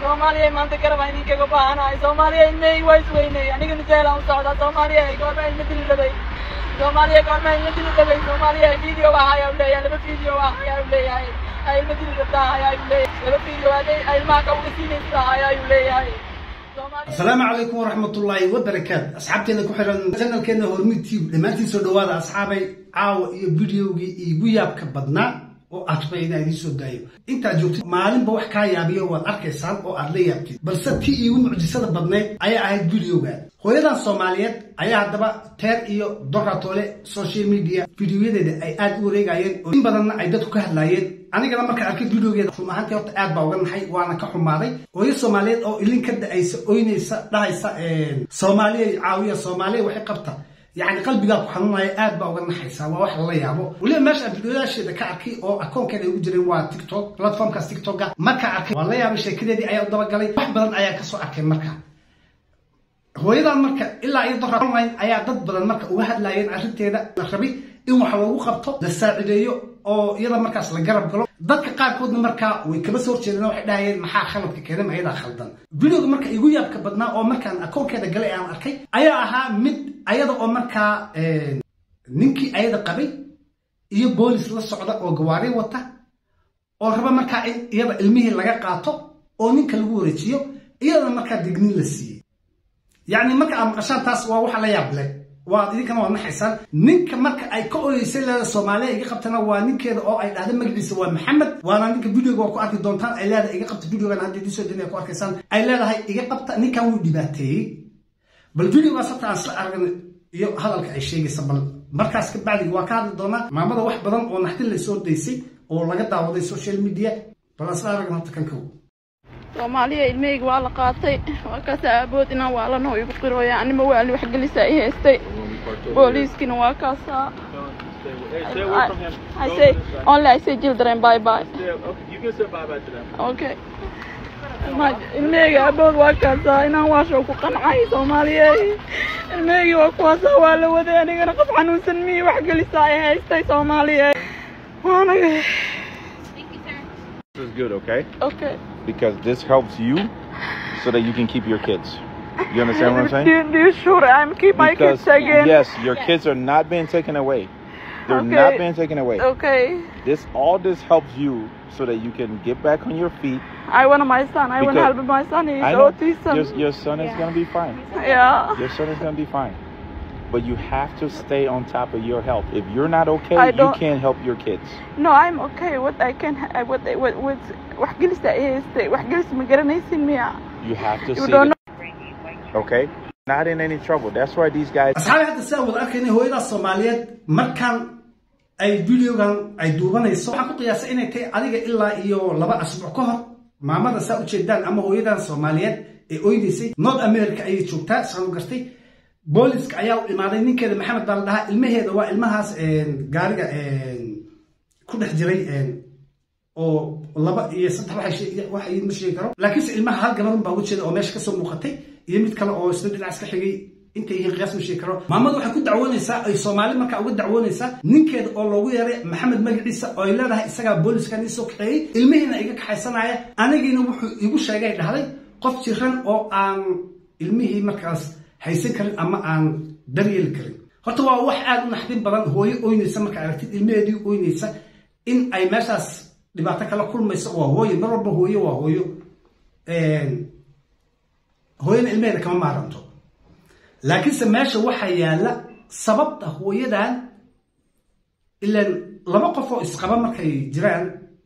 soomaaliya maanta garab aan idinkaga baahanahay soomaaliya ilmahaygi waa isweynay anigana jaalaan u socdaa soomaaliya goorma ilma dili rabay soomaaliya goorma ilma dili rabay soomaaliya video ah ayaa u leeyahay laba video ah ayaa u leeyahay ay ilma dili rabtaa ayaa u leeyahay laba video ay ilmaha kawga siinaysaa ayaa u leeyahay asalaamu calaykum waraxmatullaahi wabarakaatu asxaabteena ku xiran janalkeena hormid tv dhammaantiin soo dhawaada asxaabay caawa iyo videogii iigu yaabka badnaa oo aad rabay inaa idiin soo daayo intaad joogtid maalinba wax kaa yaabiyo waad arkaysaan oo aad la yaabtid balse tii iigu mucjisada badnayd ayaa ahayd videogan hooyadan soomaaliyeed ayaa haddaba teer iyo doratoole social media videoyadeeda ay aad u wareegayeen oo in badanna ay dadku ka hadlaayeen anigana markaan arkay videogeeda run ahaantii horta aad baa uga naxay waana ka xumaaday hooyo soomaaliyeed oo ilin ka da-aysa oynaysa dhahaysa soomaaliya caawiya soomaaliya waxay qabta يعني قلبي قال حنوناي aad baa uga naxaysaa waa wax la yaabo waliba meesha videoyaasheeda ka arkay oo akoonkeeda ugu jiray waa TikTok platformkaas TikTok marka arkay waa la yaabay sheekadeedii ayaa u dabagalay wax badan ayaa ka soo arkay marka hooyadan marka ilaa iyo dora online ayaa dad badan marka uga hadlayeen arrinteeda la rabay in wax loogu qabto la saacideeyo oo iyada markaas la garab galo dadka qaarkoodna markaa way kaba soo horjeedeen waxay dhahayeen maxaa khaladka keenay ayadaa khaldan videoga marka igu yaabka badnaa oo markaan akoonkeeda galay aan arkay ayaa ahaa mid ayada oo markaa ninkii ayada qabay iyo boolis la socda oo gawaari wata oo raba markaa in iyada ilmihii laga qaato oo ninka lagu wareejiyo iyadana markaa dignin la siiyey yacni marka aad maqashaan taas waa waxa la yaab leh waad idinkana waad naxaysaan ninka marka ay ka oreysay leeda soomaaliya iga qabtana waa ninkeeda oo ay dhahda magaciisa waa maxamed waana ninka videoga waa ku arki doontaan ay leedahay iga qabta videogan hadda idiin soo dina ku arkaysaan ay leedahay iga qabta ninkan wuu dhibaateeyey bal videogaas hata aan isla argan iyo hadalka ay sheegaysa bal markaas ka bacdigi waa ka hadli doonaa maamada wax badan oo naxdin la soo daysay oo laga daawaday social media bal aan isla aragna horta kan kow soomaaliya ilmahayga waa la qaatay waa kaasa aabood inaan waalano igu qirooya anima waali waxgelisa i haystay booliiskina waa kaasaa I say only I say children bye bye. You can say bye bye to them. Okay. ilmahayga aabood waa kaasaa inaan waashow ku qancay soomaaliya ilmahaygi waa kuwaasaa waa la waday anigana qof xanuunsan mii waxgelisa ay haystay soomaaliya waanaga This is good, okay? okay Because this helps you so that you can keep your kids. You understand what I'm do, saying? you- do you sure I'm keep my Because kids again yes, your kids are not being taken away. They're Okay. not being taken away. okay This all this helps you so that you can get back on your feet. I want my son I want to Because- help my son he's I know autism your, your son is gonna be fine. yeah Your son is gonna be fine. But you have to stay on top of your health. If you're not okay, I you don't- can't help your kids. No, I'm okay. What I can, I- what, what, what, wax gelisa ay haystay. Wax gelis ma garanaysin miya? You have to You see. don't the- okay? Not in any trouble. That's why these guys. asxaabi hadda si aan wada arkaynay hooyadaas soomaaliyeed markaan ay videogan ay duubanayso waxaan ku qiyaasay inay tahay adiga ilaa iyo laba asbuuc ka hor maamada saa ujeedaan ama hooyadan soomaaliyeed ee oynaysay north america ayay joogtaa saan u gartay booliska ayaa u imaaday ninkeeda maxamed baa la dhahaa ilmaheeda waa ilmahaas gaariga ku dhex jiray oo laba iyo saddex waxay sheeg- wax ay ma sheegi karo laakiinse ilmaha hal gabarun baa uga jeeda oo meesha kasoo muuqatay iyo mid kale oo isla dhinacaas ka xigay intay yihiin qiyaas ma sheegi karo maamadu waxay ku dacwoonaysaa ay soomaali markaa uga dacwoonaysaa ninkeeda oo loogu yeeray maxamed magaciisa oo ay leedahay isagaa booliskan ii soo kaxeeyey ilmihiina iga kaxaysanaya anigiina wuxuu igu sheegay dhahday qof jiran oo aan ilmihii markaas haysan karin ama aan daryeeli karin horta waa wax aad u naxdin badan hooyo oynaysa markaa aragtid ilmaheedii oynaysa in ay meeshaas dhibaato kala kulmayso waa hooyo mar walba hooyo waa hooyo hooyana ilmaheeda kama maaranto laakiinse meesha waxaa yaalla sababta hooyadan ilaan laba qof oo isqaba markay jiraan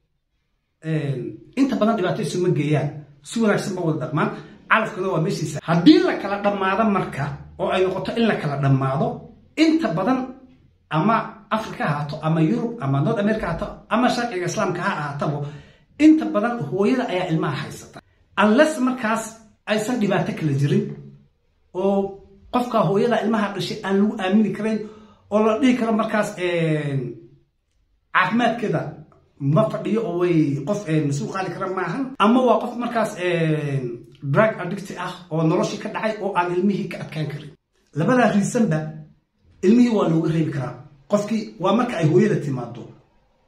inta badan dhibaato isuma geeyaan si wanaagsan ba wada dhaqmaan calafkana waa meeshiisa haddii la kala dhammaado marka oo ay noqoto in la kala dhammaado inta badan ama africa ha ahaato ama yurub ama north america ha ahaato ama sharciga islaamka ha ahaatabo inta badan hooyada ayaa ilmaha haysata unless markaas aysan dhibaato kala jirin oo qofka hooyada ilmaha dhashay aan lagu aamini karayn oo la dhihi karo markaas caafimaadkeeda ma fadhiyo oo way qof mas-uul qaali kara maahan ama waa qof markaas drug addict ah oo noloshii ka dhacay oo aan ilmihii ka adkaan karin labadaa riisanba ilmihii waa looga reebi karaa qofkii waa marka ay hooyada timaado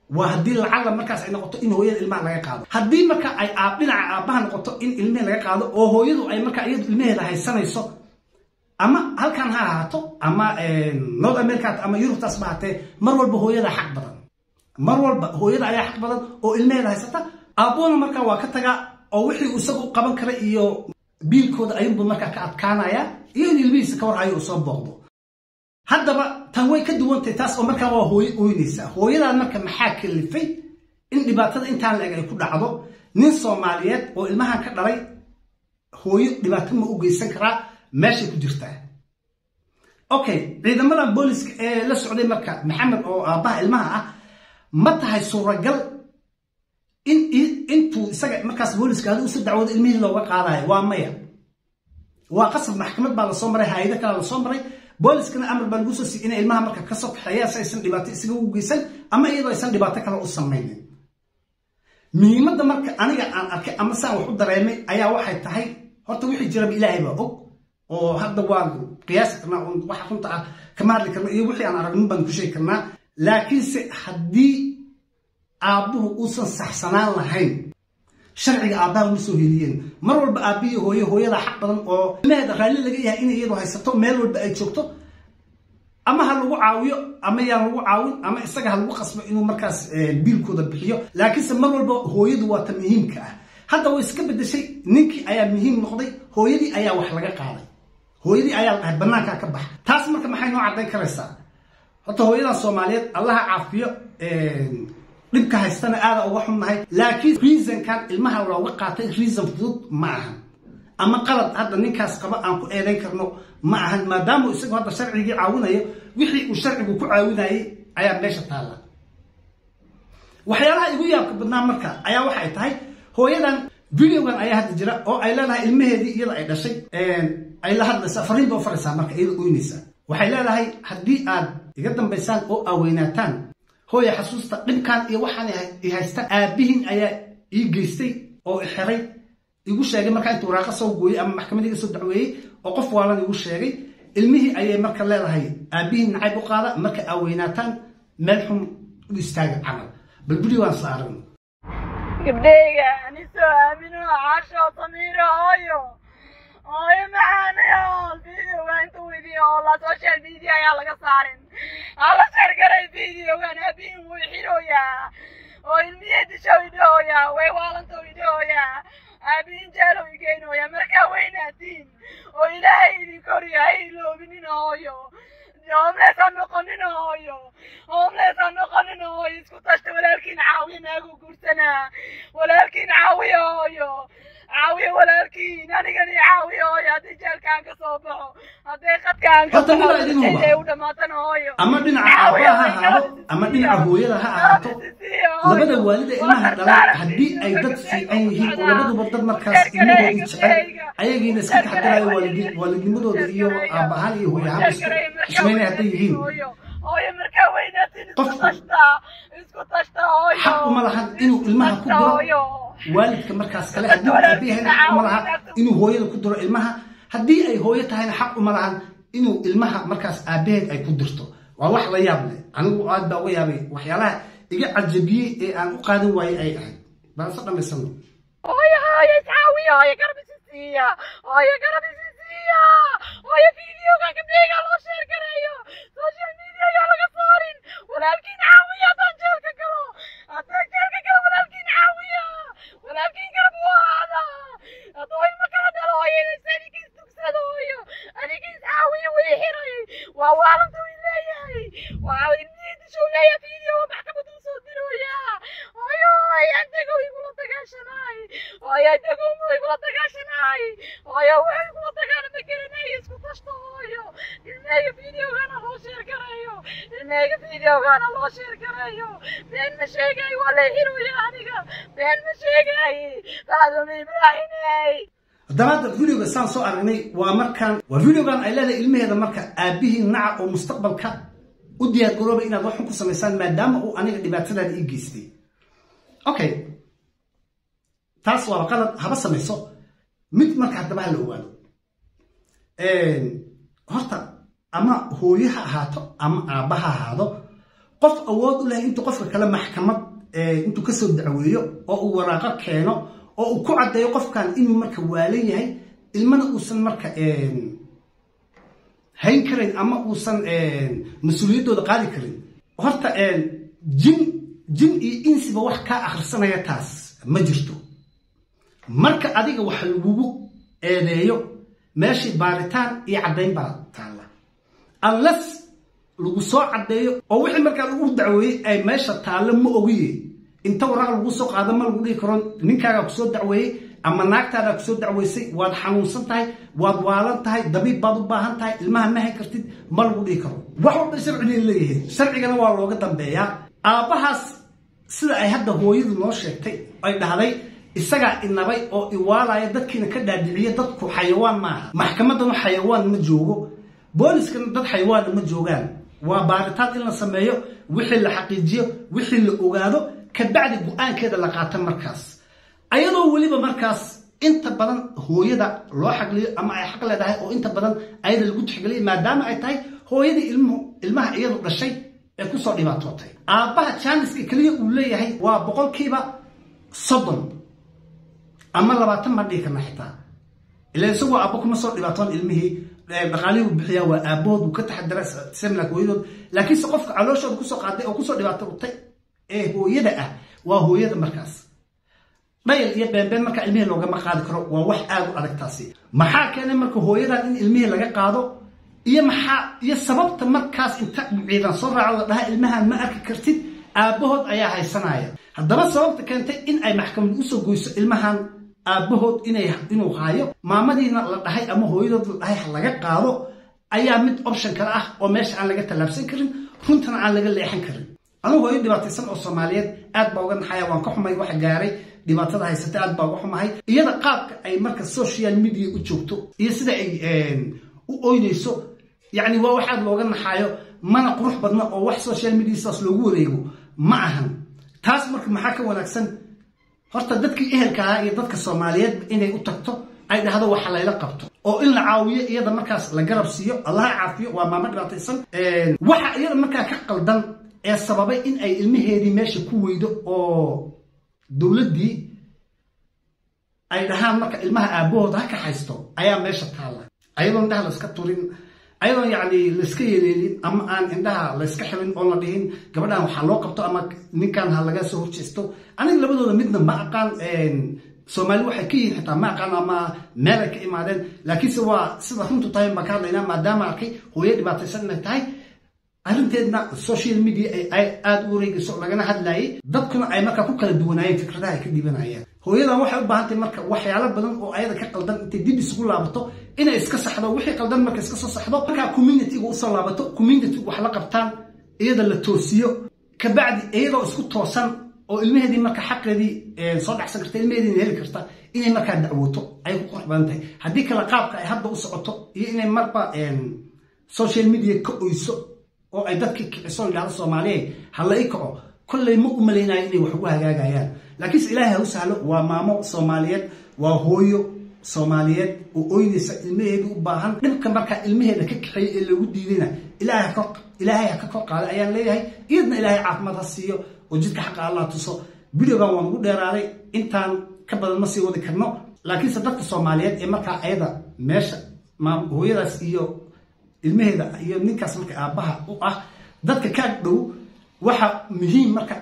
waa haddii lacalla markaas ay noqoto in hooyada ilmaha laga qaado haddii marka ay aab dhinaca aabbaha noqoto in ilmihii laga qaado oo hooyadu ay marka iyadu ilmaheeda haysanayso ama halkan ha ahaato ama north america ama yurubtaas ba hatee mar walba hooyada xaq badan mar walba hooyada ayaa xaq badan oo ilmaheeda haysata aabbuna markaa waa ka tagaa oo wixii isagu qaban kara iyo biilkooda ayunbu markaa ka adkaanaya iyo in ilmihiisa ka warhayo uu soo booqdo haddaba tan way ka duwantahay taas oo markaa waa hooyo ooynaysaa hooyadan marka maxaa kalifay in dhibaatada intaan la-eg ay ku dhacdo nin soomaaliyeed oo ilmahan ka dhalay hooyo dhibaato ma u geysan karaa meeshay ku jirtaa okay ciidamadan booliska ee la socday marka maxamed oo aabbaha ilmaha ah ma tahay suuragal in intuu isaga markaas booliska adi usu dacwoodo ilmihii looga qaadayo waa maya waa qasab maxkamad baa lasoo maray hay-ado kale lasoo maray booliskana amar baa lagu soo siiy inay ilmaha marka kasoo kaxeeyaan si aysan dhibaato isaga u geysan ama iyadoo aysan dhibaato kale u samaynin muhiimadda marka aniga aan arkay ama saan wax u dareemay ayaa waxay tahay horta wixii jiraba ilaahay baa og oo hadda waan qiyaasi karnaa waxa runta ah kama hadli karna iyo wixii aan aragnin baan ku sheegi karnaa laakiinse haddii aabbuhu uusan saxsanaan lahayn sharciga aabbaha uma soo heliyeen mar walba aabbihi hooye hooyada xaq badan oo ilmaheeda raalli laga yahay inay iyadu haysato meel walba ay joogto ama ha lagu caawiyo ama yaan lagu caawin ama isaga ha lagu qasbo inuu markaas biilkooda bixiyo laakiinse mar walba hooyadu waa ta muhiimka ah hadda way iska bedeshay ninkii ayaa muhiim noqday hooyadii ayaa wax laga qaaday hooyadii ayaa la dhahay banaankaa ka bax taas marka maxay noo caddayn karaysaa horta hooyadan soomaaliyeed allaha caafiyo dhibka haystana aada uga xunnahay laakiin reasonkan ilmaha looga qaatay reason fudud ma ahan ama qalad hadda ninkaas qaba aan ku eedayn karno ma ahan maadaama isagu hadda sharcigii caawinayo wixii uu sharcigu ku caawinayay ayaa meesha taalla waxyaalaha igu yaabka badnaa marka ayaa waxay tahay hooyadan videogan ayaa hadda jira oo ay leedahay ilmaheedii iyada ay dhashay ay la hadlaysaa fariin ba u faraysaa marka iyada oynaysaa waxay leedahay haddii aad iga dambaysaan oo aaweynaataan hooya xasuusta dhibkan iyo waxaan i haysta aabbihin ayaa ii geystay oo xiray igu sheegay markaa intuu waraaqa soo gooyey ama maxkamad iga soo dacweeyey oo qof waalan igu sheegay ilmihii ayay marka leedahay aabbihin nacayb u qaada marka aaweynaataan meel xun u istaaga camal bal videogaan isla aragno gabdhayga anisoo aamino caasho samiiro hooyo hooyo macaanayo videoga inta weydiyo oo la social media ayaa laga saarin hala shargaray videogan aabihin wuu xirooyaa oo ilmihii dishow idhahooyaa way waalantow idhahooyaa aabihin jaalow igeynoyaa markaa weynaatiin oo ilaahay idin koriyo ha iloobinin hooyo homeless ha noqonin hooyo homeless ha noqonin hooyo isku tashta walaalkiin caawiya naagu guursanaa walaalkiin caawiya hooyo caawiya walaalkiin anigani caawiya hooyo haddii jeelkaan ka soo baxo hadday qadkaan ka Horta mid baa idin huba. baxo u dhamaatan hooyo ama dhinaca aabbaha ha ahaado ama dhinaca hooyada ha ahaato labada waalida ilmaha dhalay haddii ay dad fiican yihiin oo labaduba dad markaas ilmahoodii jecel ayagiina iska taxadarayo waalidi- waalidnimadooda iyo aabbahaan iyo hooyahaan ismaynay hadday yihiin hooyo markaa weynaatiin isku Qofku- tashta isku tashta hooyo xaq uma lahan inuu ilmaha ku diro hooyo waalidka markaas kale haddii uu aabe yahayna xaq uma laha inuu hooyada ku diro ilmaha haddii ay hooyo tahayna xaq uma lahan inuu ilmaha markaas aabaheed ay ku dirto waa wax la yaab leh anigu aad baa uga yaabay waxyaalaha iga cajabiyey ee aan u qaadan waayey ay ahayd baan se dhammaysano hooyo hooyo iscaawiya hooyo garab isi siiya hooyo garab isi siiya hooyo videoga gabdhayga loo sheer garayo social media ayaa laga saarin walaalkiin caawiya haddaan jeelka galo haddaan jeelka galo walaalkiin caawiya walaalkiin garab u ahaada hadduu ilmo kala dhalo hooyo inaysa anigiis tugsado hooyo anigiis caawiya way xiray waa waalanta way leeyahay waa ilmihii dishow leeyahay video maxkamadu soo dirooya hooyo antago igula dagaashanaay hooyo antago igula dagaashanaay hooyo wuxuu igula dagaala ma garanayo isku tashto hooyo ilmeyga videogana loo sheer garayo ilmeyga videogana loo sheer garayo been ma sheegay waa la xiroya aniga been ma sheegay faaduma ibraahimey haddaba hadda videoga saan soo aragnay waa markaan waa videogan ay leedahay ilmaheeda marka aabihii naca oo mustaqbalka u diyaar garoobay inaad waxun ku samaysaan maadaama uu aniga dhibaatadaada ii geystay okay taas waaba qalad haba samayso mid marka haddaba ha la ogaado horta ama hooyo ha ahaato ama aabba ha ahaado qof awood u leh intuu qofka kale maxkamad intuu kasoo dacweeyo oo uu waraaqo keeno oo uu ku caddeeyo qofkan inuu marka waalan yahay ilmana uusan marka hayn karayn ama uusan mas-uuliyaddooda qaadi karin horta jin jin iyo insiba wax kaa akhrisanaya taas ma jirto marka adiga wax lagugu eedeeyo meeshii baaritaan iyo caddayn baa taalla unless lagu soo caddeeyo oo wixii markaa lagu dacweeyey ay meesha taallo ma ogiye inta waraaq lagu soo qaado ma lagu dhihi karo ninkaagaa kusoo dacweeyey ama naagtaadaa kusoo dacweysay waad xanuunsan tahay waad waalan tahay dabiib baad u baahan tahay ilmaha ma hay kartid ma lagu dhihi karo wax walba sharciga leeyahay sharcigana waa looga dambeeyaa aabbahaas sida ay hadda hooyadu noo sheegtay ay dhahday isagaa inabay oo iwaalaya dadkiina ka dhaadhiciya dadku xayawaan maaha maxkamaddanu xayawaan ma joogo booliskana dad xayawaana ma joogaan waa baaritaan in la sameeyo wixii la xaqiijiyo wixii la ogaado kabacdi go-aankeeda la qaata markaas ayadoo weliba markaas inta badan hooyada loo xagliyo ama ay xaq leedahay oo inta badan ayada lagu tixgeliya maadaama ay tahay hooyadii ilmuhu ilmaha iyadu dhashay ee kusoo dhibaatootay aabbaha jaaniska keliya uu leeyahay waa boqolkiiba soddon ama labaatan baan dhihi karna xitaa ila isagoo aabbo kuma soo dhibaatoon ilmihii dhaqaalihii uu bixiyaa waa aabbahood uu ka taxadara semlak hooyadood laakiinse qofka calooshooda kusoo qaaday oo kusoo dhibaatootay ee hooyada ah waa hooyada markaas dhayal iyo beenbeen markaa ilmihii loogama qaadi karo waa wax aad u adag taasi maxaa keenay marka hooyadan in ilmihii laga qaado iyo maxaa iyo sababta markaas inta ciidan soo raaco la dhaha ilmahan ma arki kartid aabbahood ayaa haysanaya haddaba sababta keentay in ay maxkamad usoo goyso ilmahan aabbahood inuu haayo maamadiina la dhahay ama hooyadood la dhahay ha laga qaado ayaa mid option kale ah oo meesha aan laga tallaabsan karin runtana aan laga leexan karin anugu hooyo dhibaataysan oo soomaaliyeed aad baa uga naxaya waan ka xumay waxa gaaray dhibaatada haysata aad baa uga xumahay iyada qaabka ay marka social media u joogto iyo sida ay u oynayso yacni waa wax aad looga naxaayo mana qurux badna oo wax social media sidaas loogu wareego ma ahan taas marka maxaa ka wanaagsan horta dadkii ehelka ahaa iyo dadka soomaaliyeedba inay u tagto ay dhahdo waxa layla qabto oo in la caawiyo iyada markaas la garab siiyo allaha caafiyo waa maamo dhibaataysan waxa iyada markaa ka qaldan ee sababay in ay ilmaheedii meesha ku weydo oo dowladdii ay dhahaan marka ilmaha aabbahooda ha ka haysto ayaa meesha taalla ayadoon indhaha layska turin ayadoon yacni layska yeeleelin ama aan indhaha layska xirin oon la dhihin gabadhan waxaa loo qabto ama ninkan ha laga soo horjeesto aniga labadooda midna ma aqaan soomaali waxay ka yihiin xitaa ma aqaan ama meel ay ka imaadeen laakiinse waa sida runtu tahay baan ka hadlaynaa maadaama arkay hooyo dhibaataysan inay tahay arrinteedna social media ay aada u wareegayso lagana hadlayay dadkuna ay markaa ku kala duwanaayeen fikradaha ay ka dhibanayeen hooyadan waxay u baahantahay marka waxyaalo badan oo ayada ka qaldan intay dib isugu laabato inay iska saxdo wixii qaldan marka iska soo saxdo markaa communityga usoo laabato communitygu wax la qabtaan iyada la toosiyo kabacdi iyadoo isku toosan oo ilmaheedii marka xaqeedii soo dhacsan karta ilmaheediina heli karta inay markaa dacwooto ay ku qurux badan tahay haddii kale qaabka ay hadda u socoto iyo inay marba social media ka oyso oo ay dadkii kiciso idhahdo soomaaliyeed hala i kaco kolley ma u malaynayo inay wax ugu hagaagayaan laakiinse ilaahay ha u sahlo waa maamo soomaaliyeed waa hooyo soomaaliyeed oo oynaysa ilmaheeda u baahan dhibka markaa ilmaheeda ka kaxeeya ee loogu diidayna ilaahay ha ka kor qaaday ayaan leeyahay iyadna ilaahay caafimaad ha siiyo oo jidka xaqa allah tuso videogan waan ugu dheeraaday intaan ka badan ma sii wadi karno laakiinse dadka soomaaliyeed ee markaa ayada meesha hooyadaas iyo ilmaheeda iyo ninkaas marka aabbaha u ah dadka ka dhow waxa muhiim marka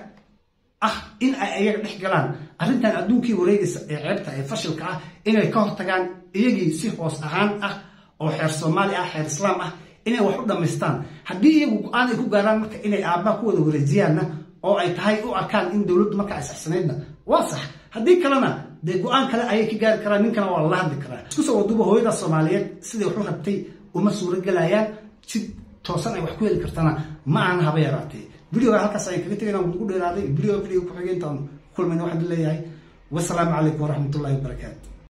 ah in ay ayaga dhex galaan arrintan adduunkii wareegaysa ee ceebta ee fashilka ah inay ka hortagaan iyagii si hoos ahaan ah oo xeer soomaali ah xeer islaam ah inay wax u dhammaystaan haddii iyagu go-aan ay ku gaaraan marka inay aabbaha ku wada wareejiyaanna oo ay tahay u arkaan in dowladdu marka ay saxsanaydna waa sax haddii kalena dee go-aan kale ayay ka gaari karaan ninkana waa lala hadli karaa isku soo waduba hooyadaas soomaaliyeed siday wax u rabtay uma suuro gelayaan si toosan ay wax ku heli kartana ma aan haba yaraatee videoga halkaas ayaan kaga tegayna ugu dheeraaday video video ku xigeentaan kulmayna waxaan leeyahay wasalaamu calaykum waraxmatullahi wabarakaatu